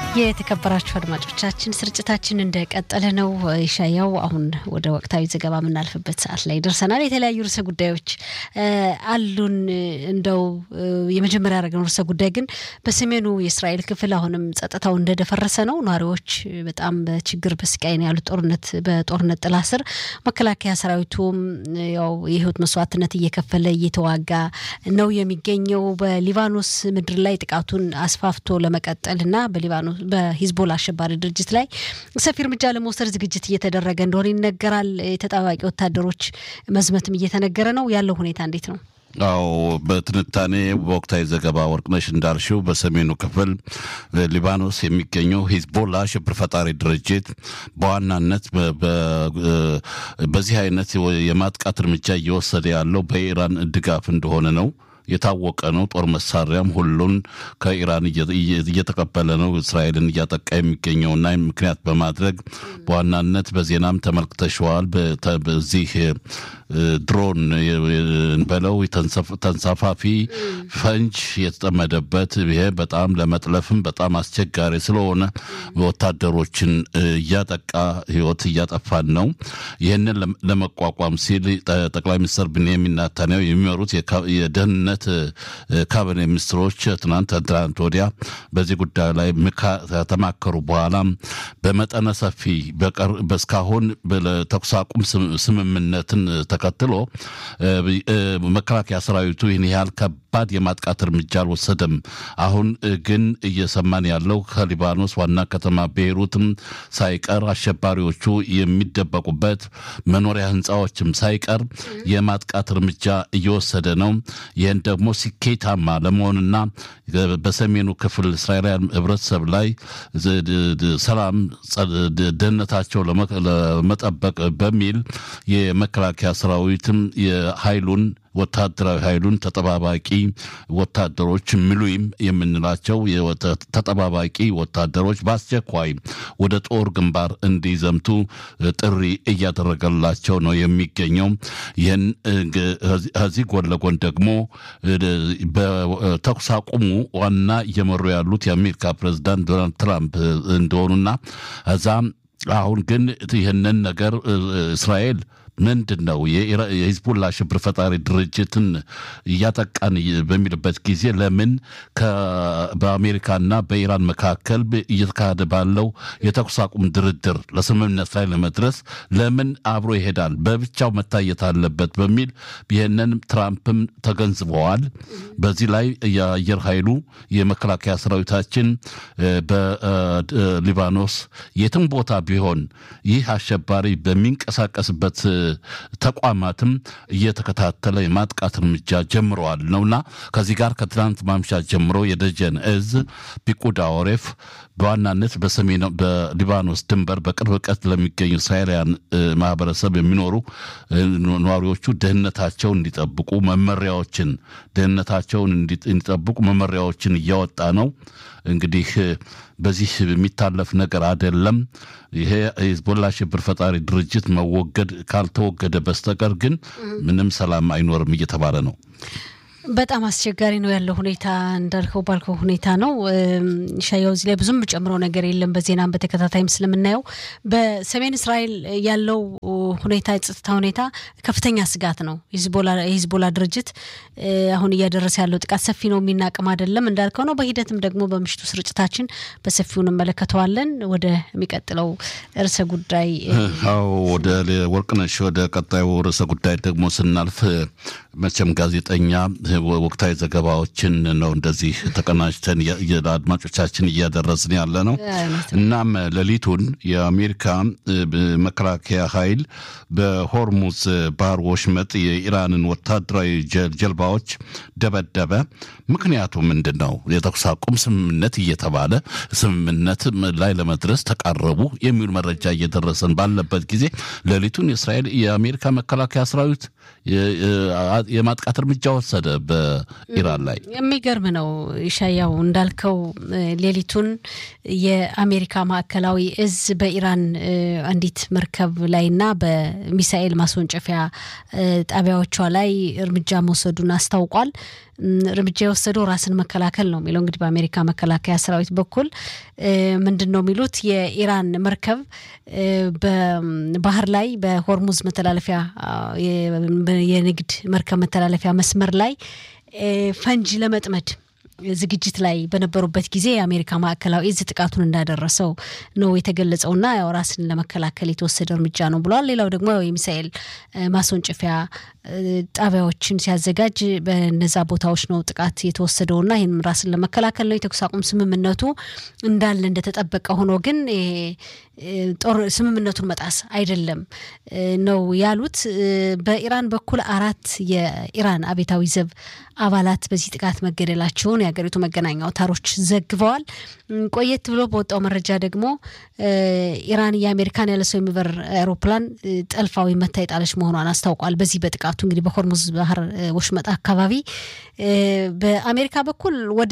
የተከበራችሁ አድማጮቻችን ስርጭታችን እንደቀጠለ ነው። ይሻያው አሁን ወደ ወቅታዊ ዘገባ የምናልፍበት ሰዓት ላይ ደርሰናል። የተለያዩ ርዕሰ ጉዳዮች አሉን። እንደው የመጀመሪያ ያደረግነው ርዕሰ ጉዳይ ግን በሰሜኑ የእስራኤል ክፍል አሁንም ጸጥታው እንደደፈረሰ ነው። ነዋሪዎች በጣም በችግር በስቃይ ነው ያሉት። ጦርነት በጦርነት ጥላ ስር መከላከያ ሰራዊቱም ያው የህይወት መስዋዕትነት እየከፈለ እየተዋጋ ነው የሚገኘው። በሊባኖስ ምድር ላይ ጥቃቱን አስፋፍቶ ለመቀጠል እና በሊባኖስ በሂዝቦላ አሸባሪ ድርጅት ላይ ሰፊ እርምጃ ለመውሰድ ዝግጅት እየተደረገ እንደሆነ ይነገራል። የተጣባቂ ወታደሮች መዝመትም እየተነገረ ነው። ያለው ሁኔታ እንዴት ነው? አዎ በትንታኔ በወቅታዊ ዘገባ ወርቅነሽ እንዳልሽው በሰሜኑ ክፍል ሊባኖስ የሚገኘው ሂዝቦላ ሽብር ፈጣሪ ድርጅት በዋናነት በዚህ አይነት የማጥቃት እርምጃ እየወሰደ ያለው በኢራን ድጋፍ እንደሆነ ነው የታወቀ ነው። ጦር መሳሪያም ሁሉን ከኢራን እየተቀበለ ነው እስራኤልን እያጠቃ የሚገኘውና ምክንያት በማድረግ በዋናነት በዜናም ተመልክተሸዋል። በዚህ ድሮን በለው ተንሳፋፊ ፈንጅ የተጠመደበት ይሄ በጣም ለመጥለፍም በጣም አስቸጋሪ ስለሆነ ወታደሮችን እያጠቃ ሕይወት እያጠፋን ነው። ይህንን ለመቋቋም ሲል ጠቅላይ ሚኒስትር ብንያሚን ኔታንያሁ የሚመሩት የደህንነት ካቢኔ ሚኒስትሮች ትናንት ትናንት ወዲያ በዚህ ጉዳይ ላይ ከተማከሩ በኋላ በመጠነ ሰፊ በእስካሁን ተኩስ አቁም ስምምነትን ተከትሎ መከላከያ ሰራዊቱ ይህን ያህል ከባድ የማጥቃት እርምጃ አልወሰደም። አሁን ግን እየሰማን ያለው ከሊባኖስ ዋና ከተማ ቤይሩትም ሳይቀር አሸባሪዎቹ የሚደበቁበት መኖሪያ ህንፃዎችም ሳይቀር የማጥቃት እርምጃ እየወሰደ ነው። ይህን ደግሞ ስኬታማ ለመሆንና በሰሜኑ ክፍል እስራኤላውያን ህብረተሰብ ላይ ሰላም፣ ደህንነታቸው ለመጠበቅ በሚል የመከላከያ ሰራዊትም የኃይሉን ወታደራዊ ኃይሉን ተጠባባቂ ወታደሮች ሚሉይም የምንላቸው ተጠባባቂ ወታደሮች በአስቸኳይ ወደ ጦር ግንባር እንዲዘምቱ ጥሪ እያደረገላቸው ነው የሚገኘው። ይህን ከዚህ ጎን ለጎን ደግሞ በተኩስ አቁሙ ዋና እየመሩ ያሉት የአሜሪካ ፕሬዚዳንት ዶናልድ ትራምፕ እንደሆኑና እዛም አሁን ግን ይህንን ነገር እስራኤል ምንድን ነው የሂዝቡላ ሽብር ፈጣሪ ድርጅትን እያጠቃን በሚልበት ጊዜ ለምን በአሜሪካና በኢራን መካከል እየተካሄደ ባለው የተኩስ አቁም ድርድር ለስምምነት ላይ ለመድረስ ለምን አብሮ ይሄዳል? በብቻው መታየት አለበት በሚል ይህንን ትራምፕም ተገንዝበዋል። በዚህ ላይ የአየር ኃይሉ የመከላከያ ሰራዊታችን በሊባኖስ የትም ቦታ ቢሆን ይህ አሸባሪ በሚንቀሳቀስበት ተቋማትም እየተከታተለ የማጥቃት እርምጃ ጀምረዋል ነውና ከዚህ ጋር ከትናንት ማምሻ ጀምሮ የደጀን እዝ ፒቁዳ ኦሬፍ በዋናነት በሰሜን በሊባኖስ ድንበር በቅርብ ርቀት ለሚገኙ እስራኤላውያን ማህበረሰብ የሚኖሩ ነዋሪዎቹ ደህንነታቸውን እንዲጠብቁ መመሪያዎችን ደህንነታቸውን እንዲጠብቁ መመሪያዎችን እያወጣ ነው። እንግዲህ በዚህ የሚታለፍ ነገር አይደለም። ይሄ ሂዝቦላ ሽብር ፈጣሪ ድርጅት መወገድ ካልተወገደ በስተቀር ግን ምንም ሰላም አይኖርም እየተባለ ነው። በጣም አስቸጋሪ ነው ያለው ሁኔታ እንዳልከው ባልከው ሁኔታ ነው። ሻያው እዚህ ላይ ብዙም ጨምሮ ነገር የለም። በዜናም በተከታታይም ስለምናየው በሰሜን እስራኤል ያለው ሁኔታ የጸጥታ ሁኔታ ከፍተኛ ስጋት ነው። የሂዝቦላ ድርጅት አሁን እያደረሰ ያለው ጥቃት ሰፊ ነው፣ የሚናቅም አይደለም እንዳልከው ነው። በሂደትም ደግሞ በምሽቱ ስርጭታችን በሰፊው እንመለከተዋለን። ወደ የሚቀጥለው ርዕሰ ጉዳይ አዎ፣ ወደ ወርቅነሽ ወደ ቀጣዩ ርዕሰ ጉዳይ ደግሞ ስናልፍ መቼም ጋዜጠኛ ወቅታዊ ዘገባዎችን ነው እንደዚህ ተቀናጅተን አድማጮቻችን እያደረስን ያለ ነው። እናም ሌሊቱን የአሜሪካ መከላከያ ኃይል በሆርሙዝ ባህር ወሽመጥ የኢራንን ወታደራዊ ጀልባዎች ደበደበ። ምክንያቱ ምንድን ነው? የተኩስ አቁም ስምምነት እየተባለ ስምምነት ላይ ለመድረስ ተቃረቡ የሚሉ መረጃ እየደረሰን ባለበት ጊዜ ሌሊቱን የእስራኤል የአሜሪካ መከላከያ ሰራዊት የማጥቃት እርምጃ ወሰደ በኢራን ላይ። የሚገርም ነው ኢሻያው እንዳልከው ሌሊቱን የአሜሪካ ማዕከላዊ እዝ በኢራን አንዲት መርከብ ላይና በሚሳኤል ማስወንጨፊያ ጣቢያዎቿ ላይ እርምጃ መውሰዱን አስታውቋል። እርምጃ የወሰደው ራስን መከላከል ነው የሚለው እንግዲህ በአሜሪካ መከላከያ ሰራዊት በኩል ምንድን ነው የሚሉት የኢራን መርከብ በባህር ላይ በሆርሙዝ መተላለፊያ የንግድ መርከብ መተላለፊያ መስመር ላይ ፈንጂ ለመጥመድ ዝግጅት ላይ በነበሩበት ጊዜ የአሜሪካ ማዕከላዊ እዝ ጥቃቱን እንዳደረሰው ነው የተገለጸውና ያው ራስን ለመከላከል የተወሰደ እርምጃ ነው ብለዋል። ሌላው ደግሞ የሚሳኤል ማስወንጨፊያ ጣቢያዎችን ሲያዘጋጅ በነዛ ቦታዎች ነው ጥቃት የተወሰደውና ይህም ራስን ለመከላከል ነው። የተኩስ አቁም ስምምነቱ እንዳለ እንደተጠበቀ ሆኖ ግን ጦር ስምምነቱን መጣስ አይደለም ነው ያሉት። በኢራን በኩል አራት የኢራን አብዮታዊ ዘብ አባላት በዚህ ጥቃት መገደላቸውን የሀገሪቱ መገናኛ አውታሮች ዘግበዋል። ቆየት ብሎ በወጣው መረጃ ደግሞ ኢራን የአሜሪካን ያለ ሰው የሚበር አውሮፕላን ጠልፋ ወይም መታ የጣለች መሆኗን አስታውቋል። በዚህ በጥቃቱ እንግዲህ በሆርሙዝ ባህር ወሽመጥ አካባቢ በአሜሪካ በኩል ወደ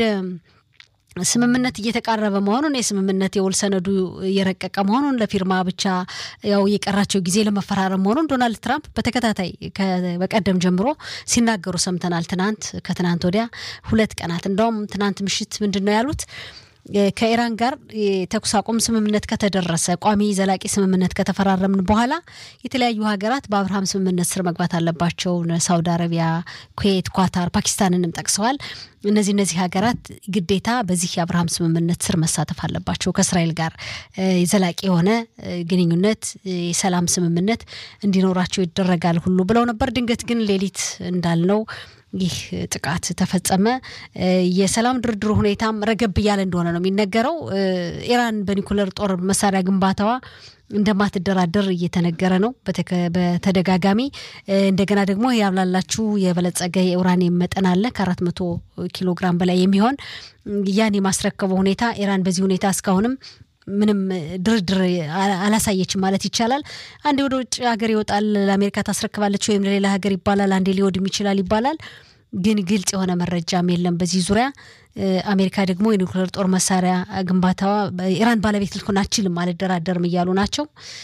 ስምምነት እየተቃረበ መሆኑን የስምምነት የውል ሰነዱ እየረቀቀ መሆኑን ለፊርማ ብቻ ያው የቀራቸው ጊዜ ለመፈራረም መሆኑን ዶናልድ ትራምፕ በተከታታይ በቀደም ጀምሮ ሲናገሩ ሰምተናል። ትናንት ከትናንት ወዲያ ሁለት ቀናት እንደውም ትናንት ምሽት ምንድን ነው ያሉት? ከኢራን ጋር የተኩስ አቁም ስምምነት ከተደረሰ ቋሚ ዘላቂ ስምምነት ከተፈራረምን በኋላ የተለያዩ ሀገራት በአብርሃም ስምምነት ስር መግባት አለባቸው። ሳውዲ አረቢያ፣ ኩዌት፣ ኳታር፣ ፓኪስታንንም ጠቅሰዋል። እነዚህ እነዚህ ሀገራት ግዴታ በዚህ የአብርሃም ስምምነት ስር መሳተፍ አለባቸው። ከእስራኤል ጋር ዘላቂ የሆነ ግንኙነት የሰላም ስምምነት እንዲኖራቸው ይደረጋል ሁሉ ብለው ነበር። ድንገት ግን ሌሊት እንዳልነው ይህ ጥቃት ተፈጸመ። የሰላም ድርድሩ ሁኔታም ረገብ እያለ እንደሆነ ነው የሚነገረው። ኢራን በኒኩለር ጦር መሳሪያ ግንባታዋ እንደማትደራደር እየተነገረ ነው በተደጋጋሚ። እንደገና ደግሞ ያብላላችሁ የበለጸገ የኡራኒየም መጠን አለ ከአራት መቶ ኪሎ ግራም በላይ የሚሆን ያን የማስረከበው ሁኔታ ኢራን በዚህ ሁኔታ እስካሁንም ምንም ድርድር አላሳየችም ማለት ይቻላል። አንዴ ወደ ውጭ ሀገር ይወጣል፣ ለአሜሪካ ታስረክባለች ወይም ለሌላ ሀገር ይባላል፣ አንዴ ሊወድም ይችላል ይባላል። ግን ግልጽ የሆነ መረጃም የለም በዚህ ዙሪያ። አሜሪካ ደግሞ የኒውክሌር ጦር መሳሪያ ግንባታዋ ኢራን ባለቤት ልትሆን አትችልም፣ አልደራደርም እያሉ ናቸው።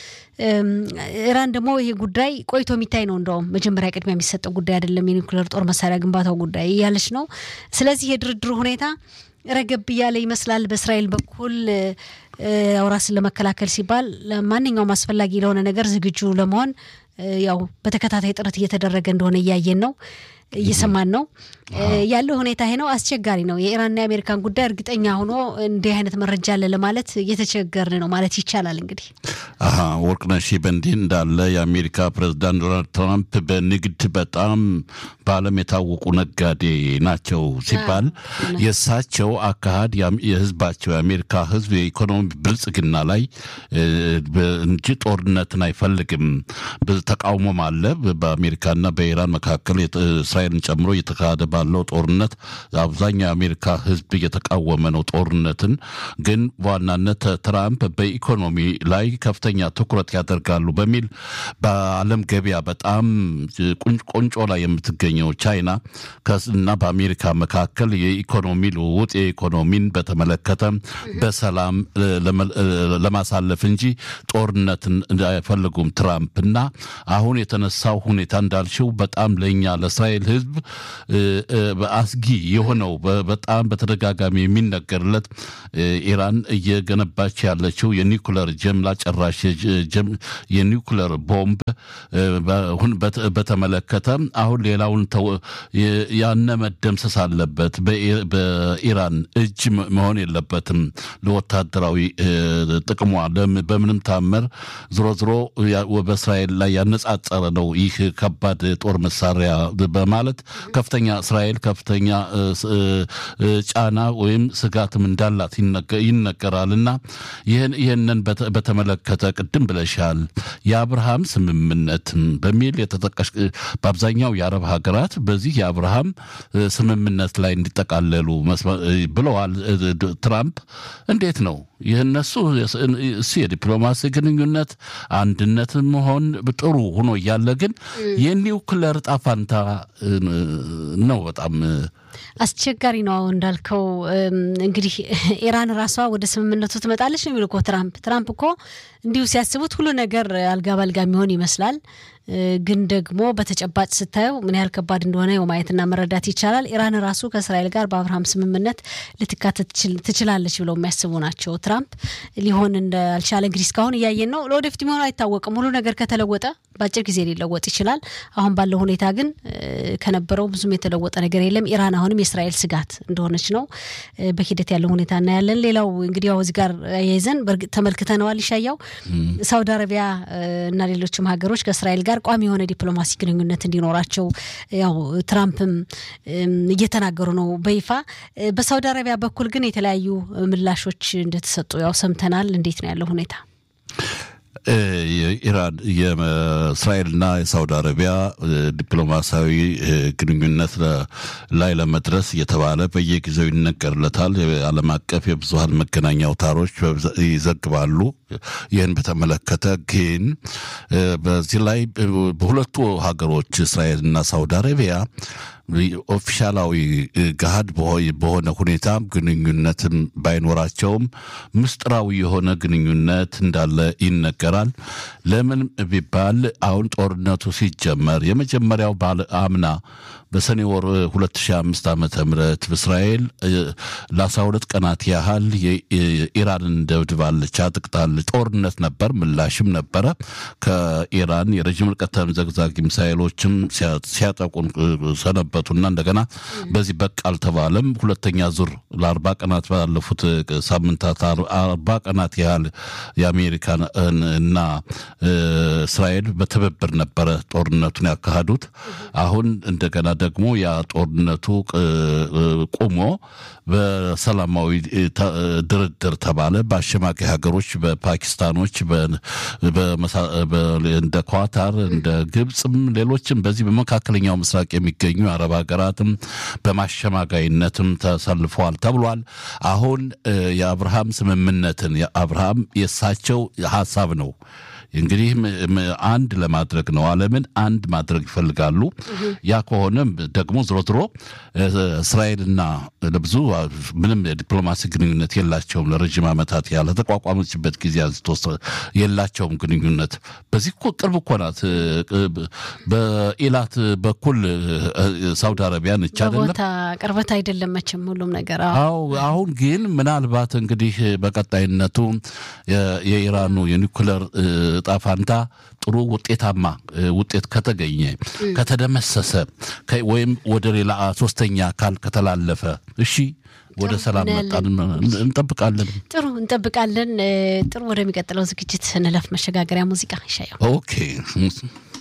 ኢራን ደግሞ ይሄ ጉዳይ ቆይቶ የሚታይ ነው። እንደውም መጀመሪያ ቅድሚያ የሚሰጠው ጉዳይ አይደለም የኒውክሌር ጦር መሳሪያ ግንባታው ጉዳይ እያለች ነው። ስለዚህ የድርድሩ ሁኔታ ረገብ እያለ ይመስላል። በእስራኤል በኩል ያው ራስን ለመከላከል ሲባል ማንኛውም አስፈላጊ ለሆነ ነገር ዝግጁ ለመሆን ያው በተከታታይ ጥረት እየተደረገ እንደሆነ እያየን ነው እየሰማን ነው ያለው ሁኔታ ይሄ ነው። አስቸጋሪ ነው። የኢራንና የአሜሪካን ጉዳይ እርግጠኛ ሆኖ እንዲህ አይነት መረጃ አለ ለማለት እየተቸገርን ነው ማለት ይቻላል። እንግዲህ ወርቅነሽ በእንዲህ እንዳለ የአሜሪካ ፕሬዚዳንት ዶናልድ ትራምፕ በንግድ በጣም በዓለም የታወቁ ነጋዴ ናቸው ሲባል የእሳቸው አካሄድ የህዝባቸው የአሜሪካ ህዝብ የኢኮኖሚ ብልጽግና ላይ እንጂ ጦርነትን አይፈልግም። ተቃውሞም አለ በአሜሪካና በኢራን መካከል እስራኤልን ጨምሮ እየተካሄደ ባለው ጦርነት አብዛኛው የአሜሪካ ህዝብ እየተቃወመ ነው ጦርነትን። ግን በዋናነት ትራምፕ በኢኮኖሚ ላይ ከፍተኛ ትኩረት ያደርጋሉ በሚል በዓለም ገበያ በጣም ቆንጮ ላይ የምትገኘው ቻይና እና በአሜሪካ መካከል የኢኮኖሚ ልውውጥ የኢኮኖሚን በተመለከተ በሰላም ለማሳለፍ እንጂ ጦርነትን አይፈልጉም ትራምፕ እና አሁን የተነሳው ሁኔታ እንዳልሽው በጣም ለእኛ ለእስራኤል ህዝብ አስጊ የሆነው በጣም በተደጋጋሚ የሚነገርለት ኢራን እየገነባች ያለችው የኒኩለር ጀምላ ጨራሽ የኒኩለር ቦምብ በተመለከተ አሁን ሌላውን ያነ መደምሰስ አለበት። በኢራን እጅ መሆን የለበትም ለወታደራዊ ጥቅሟ በምንም ታመር ዝሮ ዝሮ በእስራኤል ላይ ያነጻጸረ ነው ይህ ከባድ ጦር መሳሪያ በማለት ከፍተኛ እስራኤል ከፍተኛ ጫና ወይም ስጋትም እንዳላት ይነገራል። እና ይህንን በተመለከተ ቅድም ብለሻል የአብርሃም ስምምነት በሚል የተጠቀሽ በአብዛኛው የአረብ ሀገራት በዚህ የአብርሃም ስምምነት ላይ እንዲጠቃለሉ ብለዋል ትራምፕ። እንዴት ነው ይህ እነሱ እሱ የዲፕሎማሲ ግንኙነት አንድነት መሆን ጥሩ ሆኖ እያለ ግን የኒውክለር ጣፋንታ ነው በጣም አስቸጋሪ ነው። አሁን እንዳልከው እንግዲህ ኢራን ራሷ ወደ ስምምነቱ ትመጣለች ነው የሚሉ እኮ ትራምፕ። ትራምፕ እኮ እንዲሁ ሲያስቡት ሁሉ ነገር አልጋ ባልጋ የሚሆን ይመስላል። ግን ደግሞ በተጨባጭ ስታየው ምን ያህል ከባድ እንደሆነ የው ማየትና መረዳት ይቻላል። ኢራን ራሱ ከእስራኤል ጋር በአብርሃም ስምምነት ልትካተት ትችላለች ብለው የሚያስቡ ናቸው ትራምፕ። ሊሆን እንዳልቻለ እንግዲህ እስካሁን እያየን ነው። ለወደፊት የሚሆነው አይታወቅም። ሁሉ ነገር ከተለወጠ በአጭር ጊዜ ሊለወጥ ይችላል። አሁን ባለው ሁኔታ ግን ከነበረው ብዙም የተለወጠ ነገር የለም። ኢራን አሁንም የእስራኤል ስጋት እንደሆነች ነው። በሂደት ያለው ሁኔታ እናያለን። ሌላው እንግዲህ ያው እዚህ ጋር ያይዘን በእርግጥ ተመልክተነዋል። ይሻያው ሳውዲ አረቢያ እና ሌሎችም ሀገሮች ከእስራኤል ጋር ቋሚ የሆነ ዲፕሎማሲ ግንኙነት እንዲኖራቸው ያው ትራምፕም እየተናገሩ ነው በይፋ። በሳውዲ አረቢያ በኩል ግን የተለያዩ ምላሾች እንደተሰጡ ያው ሰምተናል። እንዴት ነው ያለው ሁኔታ? የኢራን የእስራኤልና የሳውዲ አረቢያ ዲፕሎማሲያዊ ግንኙነት ላይ ለመድረስ እየተባለ በየጊዜው ይነገርለታል። የዓለም አቀፍ የብዙሀን መገናኛ አውታሮች ይዘግባሉ። ይህን በተመለከተ ግን በዚህ ላይ በሁለቱ ሀገሮች እስራኤልና ሳውዲ አረቢያ ኦፊሻላዊ ገሃድ በሆነ ሁኔታ ግንኙነትም ባይኖራቸውም ምስጢራዊ የሆነ ግንኙነት እንዳለ ይነገራል። ለምን ቢባል አሁን ጦርነቱ ሲጀመር የመጀመሪያው ባለ አምና በሰኔ ወር 2005 ዓመተ ምህረት በእስራኤል ለ12 ቀናት ያህል ኢራንን ደብድባለች፣ አጥቅታለች። ጦርነት ነበር፣ ምላሽም ነበረ። ከኢራን የረዥም ርቀት ተምዘግዛጊ ሚሳይሎችም ሲያጠቁን ሰነበቱና እንደገና በዚህ በቃ አልተባለም። ሁለተኛ ዙር ለአርባ ቀናት ባለፉት ሳምንታት አርባ ቀናት ያህል የአሜሪካ እና እስራኤል በትብብር ነበረ ጦርነቱን ያካሂዱት። አሁን እንደገና ደግሞ ያ ጦርነቱ ቁሞ በሰላማዊ ድርድር ተባለ። በአሸማቂ ሀገሮች በፓኪስታኖች እንደ ኳታር እንደ ግብፅም ሌሎችም በዚህ በመካከለኛው ምስራቅ የሚገኙ የአረብ ሀገራትም በማሸማጋይነትም ተሰልፈዋል ተብሏል። አሁን የአብርሃም ስምምነትን የአብርሃም የእሳቸው ሀሳብ ነው እንግዲህ አንድ ለማድረግ ነው። ዓለምን አንድ ማድረግ ይፈልጋሉ። ያ ከሆነም ደግሞ ዝሮ ዝሮ እስራኤልና ለብዙ ምንም የዲፕሎማሲ ግንኙነት የላቸውም። ለረዥም ዓመታት ያለ ተቋቋመችበት ጊዜ አንስቶ የላቸውም ግንኙነት። በዚህ እኮ ቅርብ እኮ ናት። በኢላት በኩል ሳውዲ አረቢያ ነች አይደለም። ቦታ ቅርበት አይደለም መቼም ሁሉም ነገር። አዎ አሁን ግን ምናልባት እንግዲህ በቀጣይነቱ የኢራኑ የኒኩለር እጣ ፋንታ ጥሩ ውጤታማ ውጤት ከተገኘ ከተደመሰሰ ወይም ወደ ሌላ ሶስተኛ አካል ከተላለፈ እሺ ወደ ሰላም መጣን እንጠብቃለን። ጥሩ እንጠብቃለን። ጥሩ ወደሚቀጥለው ዝግጅት እንለፍ። መሸጋገሪያ ሙዚቃ ይሻየው። ኦኬ